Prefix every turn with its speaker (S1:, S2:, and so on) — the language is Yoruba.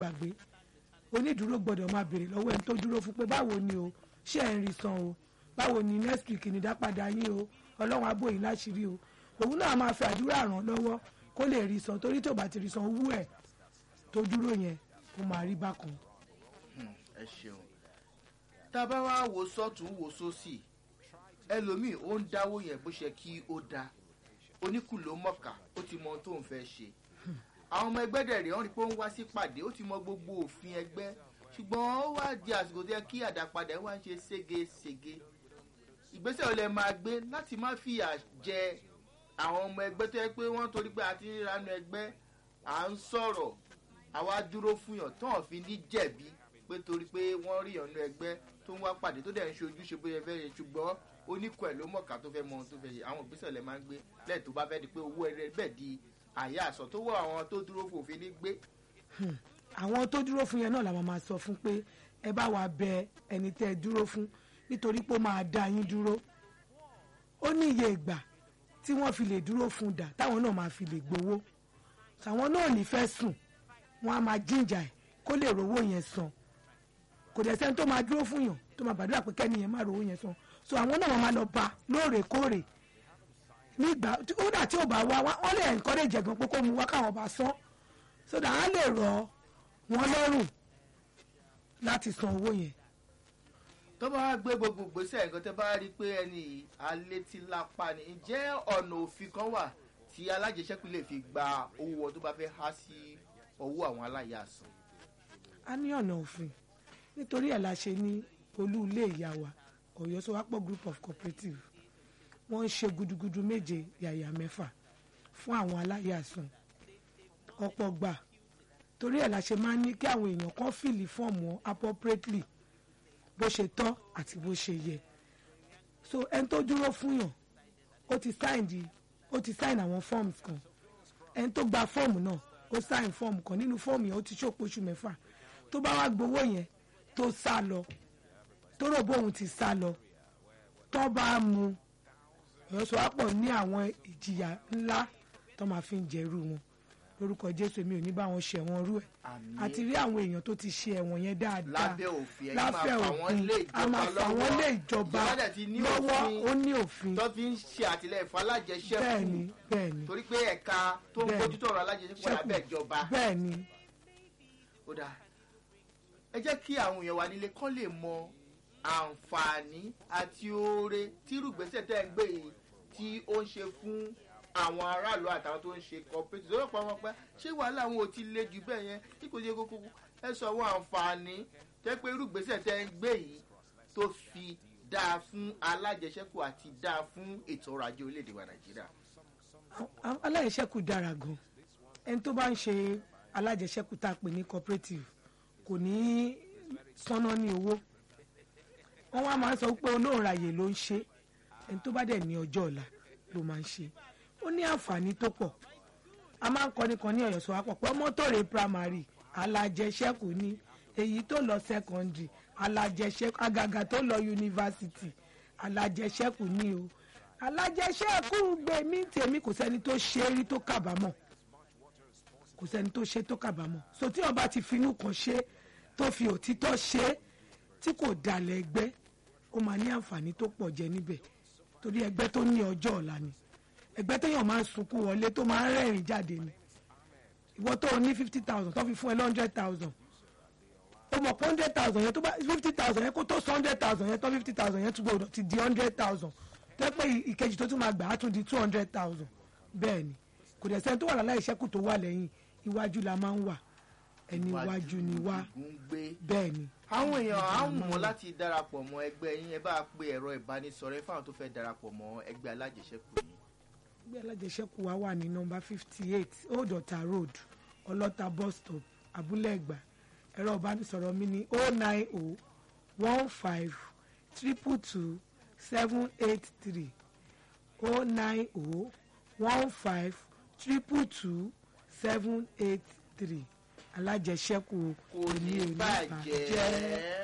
S1: gbàgbé onídùúró gbọ́dọ̀ máa béèrè lọ́wọ́ ẹni tó dúró fún pé báwo ni o ṣé ẹ̀ ń rí san o báwo ni next week ní dápadà yín o ọlọ́run á bò yín láṣìírí o òun náà máa fi àdúrà ràn lọ́wọ́ kó lè rí san torí tó bá ti rí san owó ẹ̀ tó dúró yẹn ó máa rí bákan.
S2: ẹ ṣeun tá a bá wá wo sọ́tún wo sósì ẹlòmíì ó ń dáwó yẹn bó ṣe kí ó dáa oníkùló mọ̀ká ó ti mọ ohun tó ń fẹ́ ṣe àwọn ọmọ ẹgbẹ́ dẹ̀ rèé wọ́n rí i pé ó ń wá sí pàdé ó ti mọ gbogbo òfin ẹgbẹ́ ṣùgbọ́n ó wá di àsìkò tó yẹ kí àdápadà wá ń ṣe ségesège ìgbésẹ̀ ò lè máa gbé láti má fìyà jẹ àwọn ọmọ ẹgbẹ́ tó yẹ pé wọ́n torí pé àti ríranú ẹgbẹ́ à ń sọ̀rọ̀ àwa dúró fún yàn tó hàn fi ní jẹ̀bi pé torí pé wọ́n rí ìyànnú ẹgbẹ́ tó ń wá pàdé tó dẹ̀ ń ṣe ojúṣe bóyá fẹ́ ṣe ṣùgbọ́n oníkọ̀ ẹ̀ ló mọ̀ká tó fẹ́ mọ ohun tó fẹ́ ṣe àwọn ìgbésẹ̀ lè máa ń gbé lẹ́yìn tó bá fẹ́ di pé owó ẹrẹ bẹ́ẹ̀ di àyà àsọ tó wọ àwọn tó dúró fún òfin ní gbé.
S1: àwọn tó dúró fún yẹn náà làwọn máa sọ fún pé ẹ bá wa bẹ ẹni tẹ́ ẹ dúró fún nítorí pé ó máa dá yín dúró ó ní iye ìgbà tí wọ́n fi lè dúró fún dà táwọn náà máa fi lè gbowó àwọn náà ní fẹ́ sùn wọ́n á máa jíǹjà ẹ̀ kó lè rówó yẹn san kò dẹ̀ sẹ́ni tó máa dúró fún yàn tó máa gbàdúrà pé kẹ́ni yẹn máa rówó yẹn san so àwọn náà máa lọ bá lóòrèkóòrè nígbà kódà tí ò bá wá wọ́n lè encourage ẹ̀gàn pé kó mu wá káwọn bá san so that á lè rọ̀ wọ́n lọ́rùn láti san owó yẹn.
S2: tó bá wá gbé gbogbo ìgbésẹ̀ nǹkan tẹ́ bá rí i pé ẹni alétílápá ni ǹjẹ́ ọ̀nà òfin kan wà tí alájẹsẹ́kù lè fi gba owó wọn tó bá fẹ́ há sí ọwọ́ àwọn aláyàsán.
S1: a ní ọ̀nà òfin nítorí ẹ̀ la ṣe ní olú ilé ìyá wa ọ̀yọ́ sowápọ̀ group of cooperative wọ́n ń ṣe gudugudu méje yàyà mẹ́fà fún àwọn aláyàsán ọ̀pọ̀ gbà torí ẹ̀ la ṣe máa ń ní kí àwọn èèyàn kan fìlì fọ́ọ̀mù appropriately bó ṣe tọ́ àti bó ṣe yẹ so ẹni tó dúró fún yàn ó ti sign di ó ti sign àwọn forms kan ẹni tó gba fọ́ọ̀mù náà ó sign fọ́ọ̀mù kan nínú fọ́ọ̀mù yẹn ó ti ṣòpò oṣù mẹ́fà tó bá wá gbowó yẹn tó sá lọ tó rò bóun ti sá lọ tó bá mu ìyọ́sowápọ̀ ní àwọn ìjìyà ńlá tó máa fi ń jẹ́rú wọn lórúkọ jésù èmi ò ní bá wọn ṣe ẹ̀wọ̀n rú ẹ̀
S2: Àmín.
S1: àti rí àwọn èèyàn tó ti ṣe ẹ̀wọ̀n yẹn dáadáa
S2: lábẹ́ òfin ẹ̀yin máa
S1: láfẹ́
S2: fà wọ́n
S1: òfin
S2: lé
S1: a máa
S2: ìjọba
S1: fà wọ́n lé ìjọba
S2: ìjọba dẹ̀ ti ní
S1: lọ́wọ́
S2: òfin
S1: ó ní òfin
S2: tó fi ń ṣe àtìlẹyìn fún alájẹsẹ́kù
S1: bẹ́ẹ̀ni bẹ́ẹ̀ni
S2: torí pé ẹ̀ka tó ń
S1: Bẹ́ẹ̀ni.
S2: bójútó ọ̀rọ̀ alájẹsẹ́kù wà lábẹ́ ìjọba
S1: bẹ́ẹ̀ni
S2: ó dáa ẹ jẹ́ kí àwọn èèyàn wà nílé kán lè mọ àǹfààní àti oore tírùgbésẹ̀ tẹ́ ń gbé yìí tí ó ń ṣe fún àwọn aráàlú àtàwọn tó ń ṣe cooperative lọ́wọ́ pa wọn pẹ́ ṣé wàhálà àwọn ò ti le jù bẹ́ẹ̀ yẹn tí kò ṣe kókó ẹ sọ àwọn àǹfààní tẹ́ pé irúgbésẹ̀ tẹ́ ń gbé yìí tó fi dáa fún alájẹsẹ́kù àti dáa fún ètò ọrọ̀ ajé orílẹ̀-èdè wa nàìjíríà.
S1: a- alájẹsẹ́kù dára gan ẹni tó bá ń ṣe alájẹsẹ́kù tá a pè ní cooperative kò ní sánná ní owó wọ́n wá máa ń sọ pé olóòràyè ló ń ṣe ẹni tó bá dẹ̀ ní ọjọ́ ọ̀la ló máa ń ṣe ó ní àǹfààní tó pọ̀ a máa ń kọ́ni kan ní ọ̀yọ́ sọ wá pọ̀ pé ọmọ tó rè primary alájẹsẹ́kù ní èyí tó lọ secondary alájẹsẹ́kù àgàgà tó lọ university alájẹsẹ́kù ní o alájẹsẹ́kù gbèmí tèmi kò sẹ́ni tó ṣe é rí tó kábàámọ̀ kò sẹ́ni tó ṣe tó kábàámọ̀ so tí ọba ti finú kan ṣe tó fi òtítọ́ ṣe tí kò dalẹ̀ ẹgbẹ́ ó máa ní àǹfààní tó pọ̀ jẹ níbẹ̀ torí ẹgbẹ́ tó ní ọjọ́ ọ̀la ni ẹgbẹ́ téèyàn máa ń sunkún wọlé tó máa ń rẹ́rìn jáde ni ìwọ tó o ní fifty thousand tó fi fún ẹ lọ hundred thousand o mọ̀ pé hundred thousand yẹn tó bá fifty thousand yẹn kó tó sọ hundred thousand yẹn tó fifty thousand yẹn tún gbọdọ̀ ti di hundred thousand tó yẹ pé ìkejì tó tún máa gbà á tún di two hundred thousand bẹ́ẹ̀ ni kò dẹ̀ sẹ́ni tó wà láláì ṣẹ́kù tó wà lẹ́yìn iwájú la máa ń wà ẹni iwájú ni wá
S2: ìgún gbé
S1: bẹ́ẹ̀ ni
S2: àwọn èèyàn á wù wọ́n láti darapọ̀ mọ́ ẹgbẹ́ yín ẹ bá pe ẹ̀rọ ìbánisọ̀rọ̀ ẹ fáwọn tó fẹ́ darapọ̀ mọ́ ẹgbẹ́ alájẹsẹ́kù yìí.
S1: ẹgbẹ́ alájẹsẹ́kù wa wà ní nọmba fifty eight old ọ̀tà road ọlọ́ta bus stop abúlé ẹ̀gbá ẹ̀rọ ìbánisọ̀rọ̀ mi ní oh nine oh one five triple two seven eight three oh nine oh one five triple two seven eight three alájẹsẹ́kù
S2: kò ní bàjẹ́.